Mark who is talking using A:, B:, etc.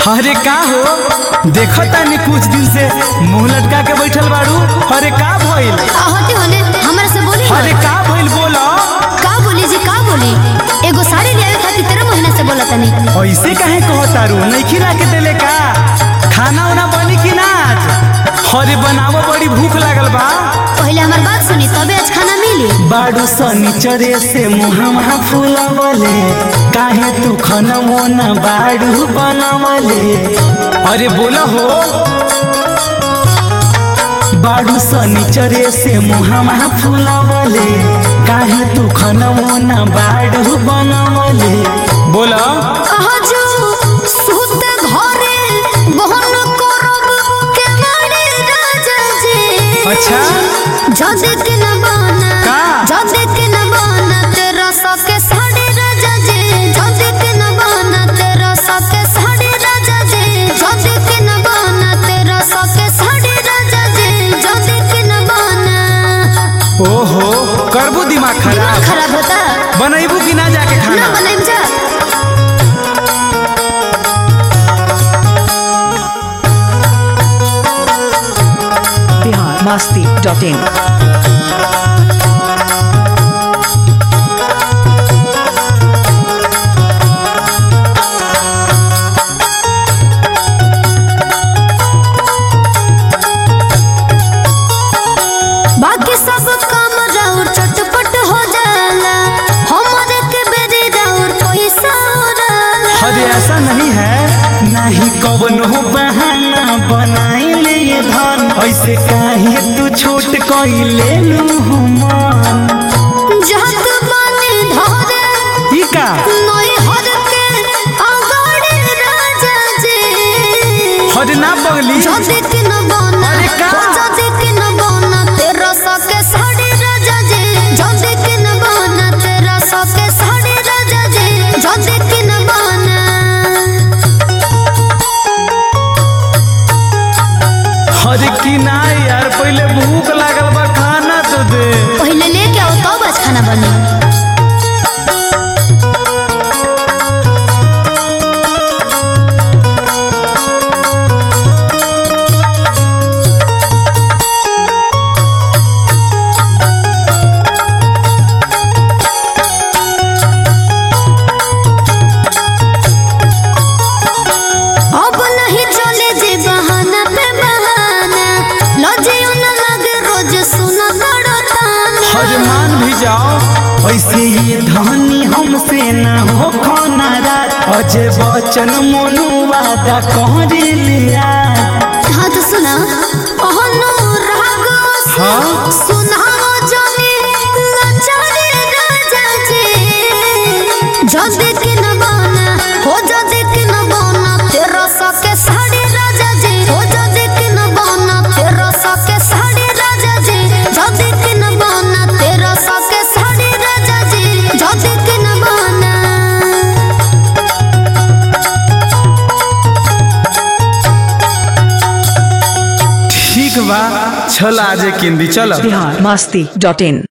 A: अरे का हो देखो तानी कुछ दिन से मुंह लटका के बैठल बाड़ू अरे का भइल
B: होते होने हमरा से बोली ना।
A: अरे का भइल बोलो
B: का बोली जी का बोली एगो साड़ी लियावे खातिर तेरह महीना से बोला तनी
A: ऐसे काहे कहो तारू नहीं खिला के देले का खाना उना बनी कि ना आज अरे बनावो बड़ी भूख लागल बा
B: पहले हमार बात सुनी तबे आज खाना मिली
A: बाड़ू सनीचरे से मुहमा फुलावले काहे तू खनमो न बाड़ू बनावले अरे बोला हो बाड़ू सनीचरे से मुहमा फुलावले काहे तू खनमो न बाड़ू बनावले बोला
B: कहा जो सुत घरे बहन करब के बड़े राजा जी
A: अच्छा
B: जदे के न बना
A: का?
B: जदे के न बना तेरा सके साड़े राजा जी जदे के न बना तेरा सके साड़े राजा जी जदे के न बना तेरा सके साड़े राजा जी जदे के न बना
A: ओहो करबू दिमाग
B: दिमाग
A: खराब
B: खराब होता
A: बनैबू कि ना जाके
B: ना
A: खाना
B: बनाइम जा
C: biharmasti.in
B: बाकी सब काम राउर चटपट हो जाला हमारे के बेरे राउर पैसा उड़ाला
A: अरे ऐसा नहीं है नहीं कवनो बहाना बनाई ले ये धन ऐसे काहे तू छोट कोई ले लू मन
B: जहत बानी धरे
A: ई का
B: नई हर के अगाड़े राजा जी
A: हद ना बगली
B: जदे के न बना
A: अरे का?
B: हो जदे के न बना तेरा सके साड़े राजा जी जदे के न बना तेरा सके साड़े राजा जी जदे के न बना
A: अरे की ना यार पहले भूख लागल बा खाना तो दे
B: पहले लेके आओ तब आज खाना बनी अब नहीं चले जे बहाना पे बहाना लजियो न लगे रोज सुना बड़ो ताना
A: अरे मान भी जाओ ऐसे ये धनी हमसे ना हो खाना रात अजय बचन मोनू वादा कहरे लिया
B: हाँ तो सुना ओहनो रागो से
A: हाँ?
B: सुनाओ जने लचारे राजा जी जदे के न बना हो जदे के न बना तेरा सके साड़े राजा जी हो जदे के न बना तेरा सके साड़े राजा जी जदे के न बना तेरा सके साड़े राजा जी जदे के न बना
A: ठीक बा चल आजे किंदी चल
C: biharmasti.in